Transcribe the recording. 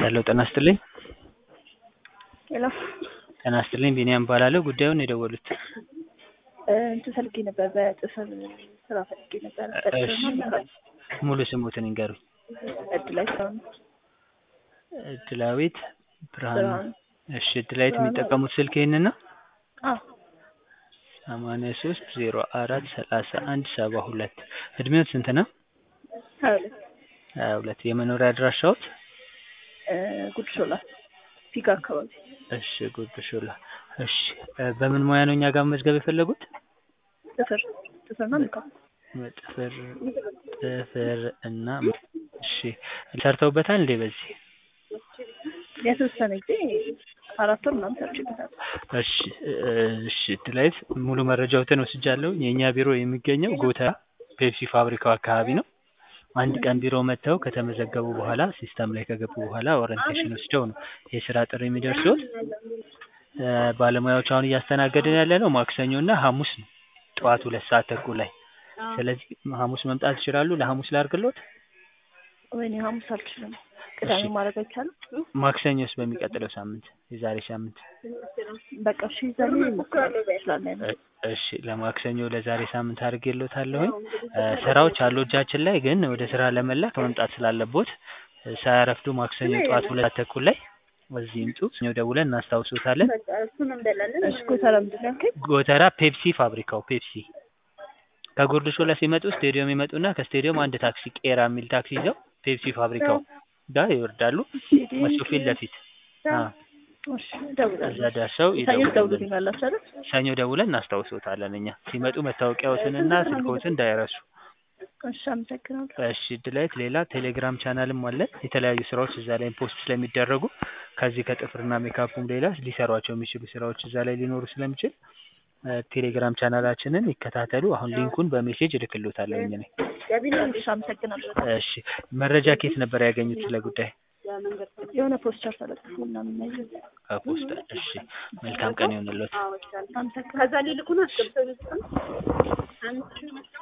ሄሎ ጤና ይስጥልኝ። ሄሎ ጤና ይስጥልኝ ቢኒያም እባላለሁ። ጉዳዩን የደወሉት እንትን ፈልጌ ነበር፣ በጥፍር ስራ ፈልጌ ነበር። እሺ ሙሉ ስሙትን ይንገሩኝ። እድላይ ስራ ነው። እድላዊት ብርሃኑ። ብርሃኑ። እሺ እድላዊት የሚጠቀሙት ስልክ ይህንን ነው? አዎ ሰማንያ ሶስት ዜሮ አራት ሰላሳ አንድ ሰባ ሁለት እድሜዎት ስንት ነው? ሀያ ሁለት ሀያ ሁለት የመኖሪያ አድራሻዎት? ጉድ ሾላ ፊጋ አካባቢ። እሺ ጉድ ሾላ። እሺ በምን ሙያ ነው እኛ ጋር መመዝገብ የፈለጉት? ጥፍር ጥፍርና ሜካፕ። ጥፍር ጥፍር እና እሺ ሰርተውበታል እንዴ በዚህ? የተወሰነ ጊዜ አራት ወር ምናምን ሰርቼበታለሁ። እሺ እሺ እድላዊት ሙሉ መረጃዎትን ወስጃለሁ። የእኛ ቢሮ የሚገኘው ጎተራ ፔፕሲ ፋብሪካው አካባቢ ነው። አንድ ቀን ቢሮ መጥተው ከተመዘገቡ በኋላ ሲስተም ላይ ከገቡ በኋላ ኦሪንቴሽን ወስደው ነው የስራ ጥሪ የሚደርሱት። ባለሙያዎች አሁን እያስተናገድን ያለ ነው ማክሰኞ እና ሐሙስ ነው ጠዋት ሁለት ሰዓት ተኩል ላይ። ስለዚህ ሐሙስ መምጣት ይችላሉ? ለሐሙስ ላድርግሎት? ወይኔ ሐሙስ አልችልም። ቅዳሜ ማድረግ አይቻልም? ማክሰኞስ በሚቀጥለው ሳምንት የዛሬ ሳምንት በቃ እሺ ዛሬ እሞክራለሁ እችላለሁ። እሺ ለማክሰኞ ለዛሬ ሳምንት አድርጌሎታለሁኝ። ስራዎች አሉ እጃችን ላይ ግን ወደ ስራ ለመላክ መምጣት ስላለቦት ሳያረፍዱ ማክሰኞ ጠዋት ሁለት ሰዓት ተኩል ላይ እዚህ ይምጡ። ሰኞ ደውለን እናስታውሶታለን። እሺ ጎተራ ምንድን ነው ያልከኝ? ጎተራ ፔፕሲ ፋብሪካው ፔፕሲ ከጉርድ ሾላ ሲመጡ ስቴዲየም ይመጡና ከስቴዲየም አንድ ታክሲ ቄራ የሚል ታክሲ ይዘው ፔፕሲ ፋብሪካው ጋር ይወርዳሉ። እሱ ፊት ለፊት አዎ እሺ እደውላለሁ። እዛ ደርሰው ሰኞ ይደውሉልን። ትደውሉልኛላችሁ አይደል? ሰኞ ደውለን እናስታውሶታለን። እኛ ሲመጡ መታወቂያዎትንና ስልክዎትን እንዳይረሱ። እሺ አመሰግናለሁ። እሺ እድላዊት ሌላ ቴሌግራም ቻናልም አለን። የተለያዩ ስራዎች እዛ ላይ ፖስት ስለሚደረጉ ከዚህ ከጥፍርና ሜካፑም ሌላ ሊሰሯቸው የሚችሉ ስራዎች እዛ ላይ ሊኖሩ ስለሚችል ቴሌግራም ቻናላችንን ይከታተሉ። አሁን ሊንኩን በሜሴጅ እልክልዎታለሁ እኔ። እሺ አመሰግናለሁ። እሺ መረጃ ከየት ነበር ያገኙት ስለ ጉዳይ? የሆነ ፖስተር ተለጥፎ ምናምን ነገር ከፖስታ። እሺ መልካም ቀን ይሆንልዎት። አመሰግናለሁ። ከዛ ሊልኩን አስገብተው